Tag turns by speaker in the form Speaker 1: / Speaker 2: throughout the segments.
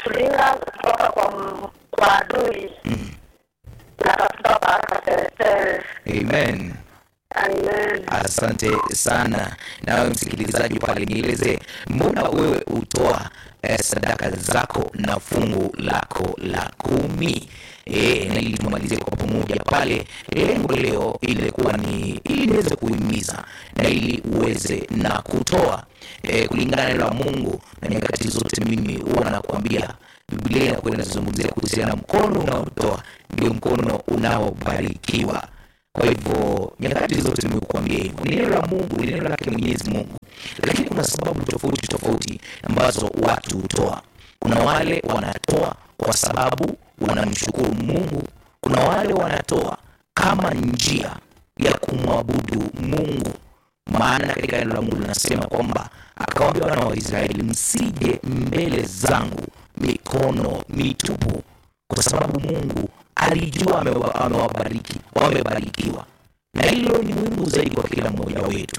Speaker 1: anatulinda kutoka kwa m- kwa adui na atatupa baraka teletele.
Speaker 2: Amen.
Speaker 1: Amen.
Speaker 2: Asante sana. Nawe msikilizaji pale, nieleze mbona wewe utoa eh, sadaka zako na fungu lako la kumi? E, na ili tumalizie kwa pamoja pale. Lengo leo ilikuwa ni ili niweze kuhimiza na ili uweze na kutoa e, kulingana na neno la Mungu, na nyakati zote mimi huwa nakwambia Biblia inakuwa inazungumzia kuhusiana na mkono unaotoa ndio mkono unaobarikiwa. Kwa hivyo nyakati zote nimekuambia hivyo, ni neno la Mungu, ni neno lake Mwenyezi Mungu, lakini kuna sababu tofauti tofauti ambazo watu hutoa. Kuna wale wanatoa kwa sababu wanamshukuru Mungu, kuna wale wanatoa kama njia ya kumwabudu Mungu. Maana katika neno la Mungu linasema kwamba akawaambia wana wa Israeli, msije mbele zangu mikono mitupu, kwa sababu Mungu alijua amewa- amewabariki, wamebarikiwa. Na hilo ni muhimu zaidi kwa kila mmoja wetu.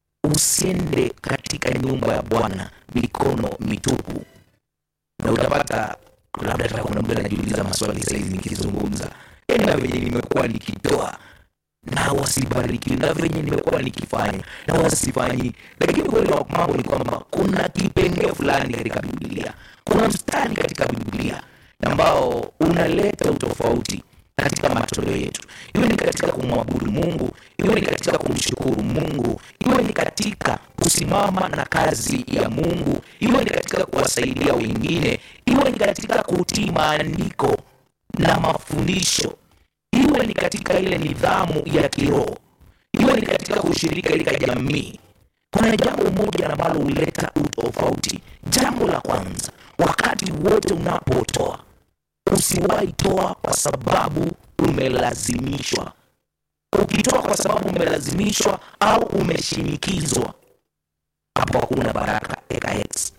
Speaker 2: Usiende katika nyumba ya Bwana mikono mitupu, na utapata labda hata kuna mtu anajiuliza maswali sahizi nikizungumza, yani na venye nimekuwa nikitoa na wasibarikiwi na venye nimekuwa nikifanya na wasifanyi. Lakini ukweli wa mambo ni kwamba kuna kipengee fulani katika Biblia, kuna mstari katika Biblia ambao unaleta utofauti katika matoleo yetu, iwe ni katika kumwabudu Mungu, iwe ni katika kumshukuru Mungu, iwe ni katika kusimama na kazi ya Mungu, iwe ni katika kuwasaidia wengine, iwe ni katika kutii maandiko na mafundisho iwe ni katika ile nidhamu ya kiroho, iwe ni katika kushiriki katika jamii. Kuna jambo moja ambalo huleta utofauti. Jambo la kwanza, wakati wote unapotoa, usiwahi toa kwa sababu umelazimishwa. Ukitoa kwa sababu umelazimishwa au umeshinikizwa, hapo hakuna baraka eka X,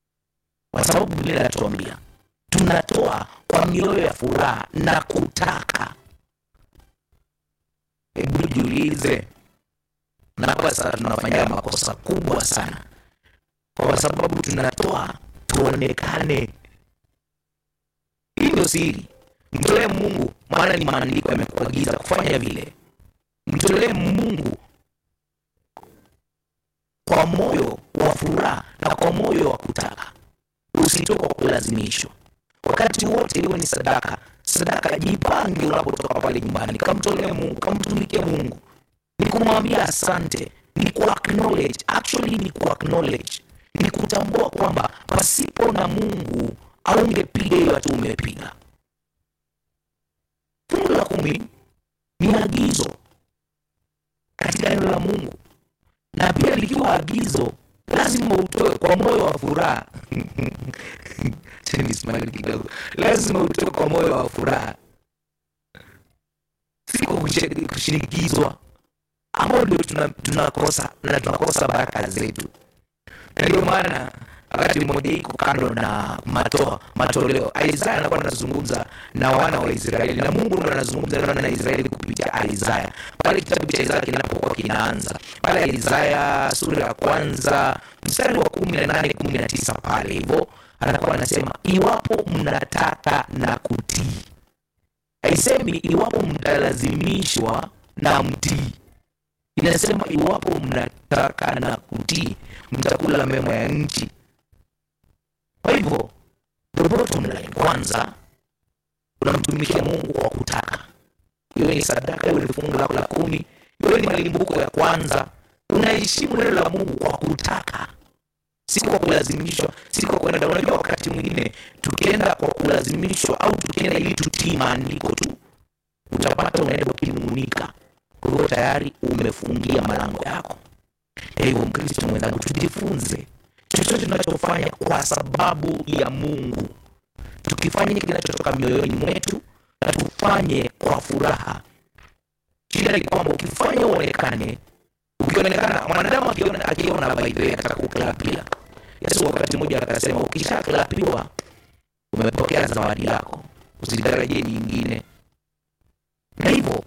Speaker 2: kwa sababu Biblia inatuambia tunatoa kwa mioyo ya furaha na kutaka hebu jiulize, na hapa sasa tunafanya makosa kubwa sana, kwa sababu tunatoa tuonekane. Hii ndio siri. Mtolee Mungu, maana ni maandiko yamekuagiza kufanya vile. Mtolee Mungu kwa moyo wa furaha na kwa moyo wa kutaka, usitoe kwa kulazimishwa. Wakati wote iwe ni sadaka, sadaka jipange unapotoka pale nyumbani, kamtolee Mungu, kamtumikie Mungu, ni kumwambia asante, ni ku acknowledge, actually ni ku acknowledge, ni kutambua kwamba pasipo na Mungu aungepiga hiyo hatu umepiga. Fungu la kumi ni agizo katika neno la Mungu, na pia likiwa agizo lazima utoe kwa moyo wa furaha. Acha nisimame kidogo. Lazima utoe kwa moyo wa furaha, si kwa kushi- kushinikizwa, ambao ndio tuna- tunakosa na tunakosa baraka zetu. Na ndio maana wakati mmoja iko kando na matoa matoleo, Isaya anakuwa anazungumza na wana wa Israeli na Mungu ndo anazungumza na wana wa Israeli kupitia Isaya pale kitabu cha Isaya kinapokuwa kinaanza pale Isaya sura ya kwanza mstari wa kumi na nane kumi na tisa pale hivyo anakuwa anasema iwapo mnataka na kutii. Haisemi iwapo mtalazimishwa na mtii, inasema iwapo mnataka na kutii, mtakula mema ya nchi. Kwa hivyo the bottom line, kwanza unamtumikia Mungu kwa kutaka, iwe ni sadaka, iwe ni fungu lako la kumi, iwe ni malimbuko ya kwanza, unaheshimu neno la Mungu kwa kutaka si kwa kulazimishwa, si kwa kwenda. Unajua, wakati mwingine tukienda kwa kulazimishwa au tukienda ili tutii maandiko tu, utapata unaenda ukinung'unika. Kwa hivyo tayari umefungia malango yako. Kwa hivyo, Mkristo mwenzangu, tujifunze chochote tunachofanya kwa sababu ya Mungu, tukifanya kinachotoka mioyoni mwetu na tufanye kwa furaha. Shida ni kwamba ukifanya uonekane ukionekana mwanadamu akiona akiona by the way atakuklapia. Yesu wakati mmoja akasema ukishaklapiwa umepokea zawadi yako, usitarajie nyingine. Na hivyo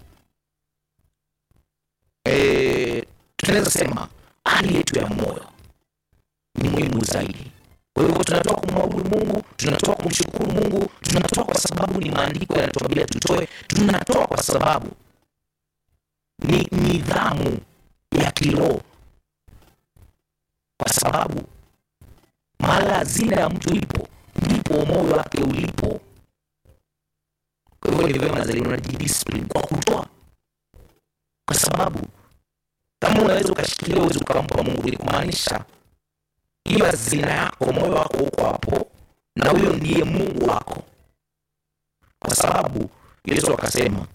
Speaker 2: eh, tunaweza sema hali yetu ya moyo ni muhimu zaidi. Kwa hivyo tunatoa kumwabudu Mungu, tunatoa kumshukuru Mungu, tunatoa kwa sababu ni maandiko yanatuambia tutoe, tunatoa kwa sababu ni nidhamu ya kiroho, kwa sababu mahala hazina ya mtu ipo ndipo moyo wake ulipo. Kwa hivyo ni vyema zaidi unajidiscipline kwa kutoa, kwa sababu kama unaweza ukashikilia uwezi ukampa Mungu, ni kumaanisha hiyo hazina yako, moyo wako uko hapo, na huyo ndiye Mungu wako, kwa sababu Yesu akasema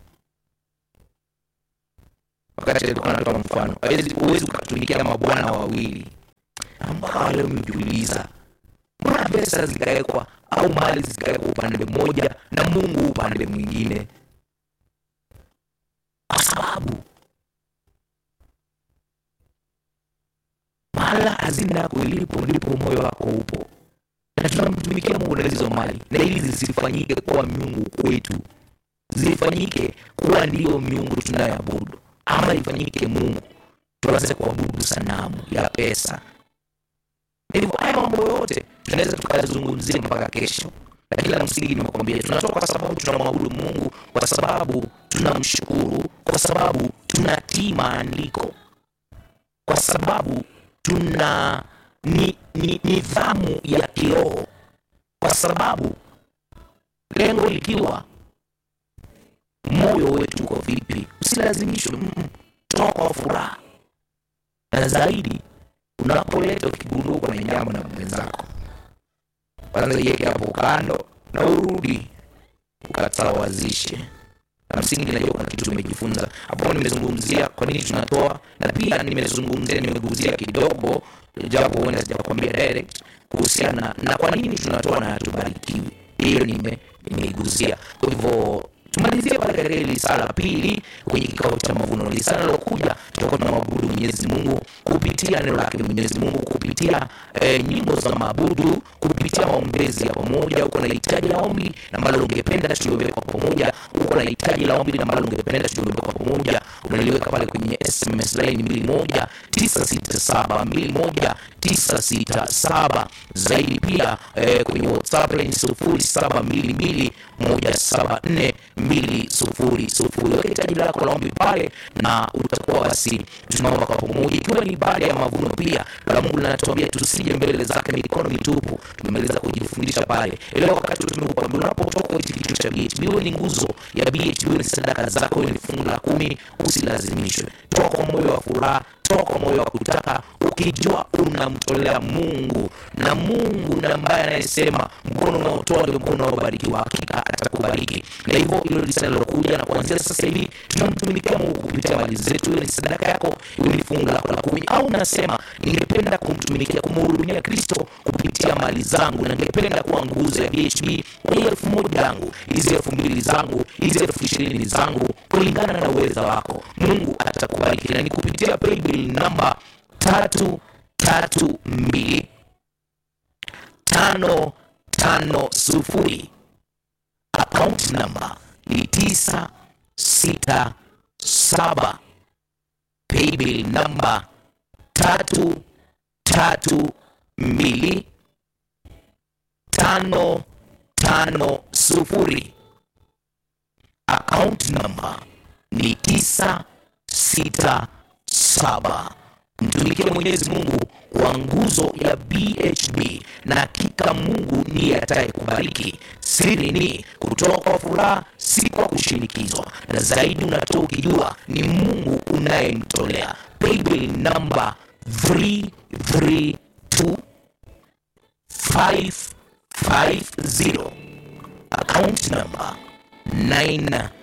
Speaker 2: wakati alikuwa anatoa mfano, huwezi ukatumikia mabwana wawili. Mpaka wale umejiuliza, mbona pesa zikawekwa au mali zikawekwa upande mmoja na Mungu upande mwingine? Kwa sababu mahala hazina yako ilipo ndipo moyo wako upo, na tunamtumikia Mungu na hizo mali, na ili zisifanyike kuwa miungu kwetu, zifanyike kuwa ndiyo miungu tunayoabudu, ama ifanyike Mungu tuanze kuabudu sanamu ya pesa. Hivyo haya mambo yote tunaweza tukayazungumzia mpaka kesho, lakini la msingi nimekwambia, tunatoka kwa sababu tunamwabudu Mungu, kwa sababu tunamshukuru, kwa sababu tunatii maandiko, kwa sababu tuna ni, ni, nidhamu ya kiroho, kwa sababu lengo likiwa moyo wetu uko vipi. Usilazimishwe, mm, toa kwa furaha, na zaidi unapoleta ukigundua uko na jambo na mwenzako, kwanza iweke hapo kando na urudi ukasawazishe. Na msingi najua kuna kitu tumejifunza hapo. Nimezungumzia kwa nini tunatoa, na pia nimezungumzia, nimeguzia kidogo, japo huenda sijakwambia direct kuhusiana na kwa nini tunatoa na hatubarikiwi. Hiyo nime nimeiguzia. Kwa hivyo tumalizie pale katika hili sala la pili kwenye kikao cha mavuno. Ni sala lilokuja, tutakuwa tunamwabudu Mwenyezi Mungu kupitia neno lake Mwenyezi Mungu, kupitia eh, nyimbo za maabudu, kupitia maombezi ya pamoja. Uko na hitaji la ombi na ambalo ungependa tuliombe kwa pamoja, uko na hitaji la ombi na ambalo ungependa tuliombe kwa pamoja, unaliweka pale kwenye SMS line mbili moja tisa sita saba mbili moja tisa sita saba zaidi pia eh, kwenye WhatsApp line sufuri saba mbili mbili moja saba nne mbili sufuri sufuri. Weka hitaji lako la ombi pale, na utakuwa basi tunaomba kwa pamoja, ikiwa ni baada ya mavuno. Pia la Mungu linatuambia tusije mbele zake mikono mitupu. Tumemaliza kujifundisha pale ile wakati tumekupa, unapotoka hichi kitu cha BHB, wewe ni nguzo ya BHB, ni sadaka zako, ni fungu la kumi. Usilazimishwe, toa kwa moyo wa furaha, toa kwa moyo wa kutaka, ukijua unamtolea Mungu na Mungu na ambaye anayesema mkono unaotoa ndio mkono unaobarikiwa, hakika atakubariki. Na hivyo hilo lisana lilokuja, na kuanzia sasa hivi tunamtumikia Mungu kupitia mali zetu, iwe ni sadaka yako, iwe ni fungu lako la kumi, au unasema ningependa kumtumikia, kumhudumia Kristo kupitia mali zangu, na ningependa kuwa nguzo ya BHB kwa hii elfu moja yangu, hizi elfu mbili zangu, hizi elfu ishirini zangu, kulingana na uweza wako, Mungu atakubariki, na ni kupitia paybill namba tatu tatu mbili tano tano sufuri akaunti namba ni tisa sita saba paybill namba tatu tatu mbili tano tano sufuri akaunti namba ni tisa sita saba mtumikie Mwenyezi Mungu kwa nguzo ya BHB na hakika Mungu ndiye atakayekubariki. Siri ni kutoa kwa furaha, si kwa kushinikizwa, na zaidi unatoa ukijua ni Mungu unayemtolea. Paybill namba 332 550 account namba 9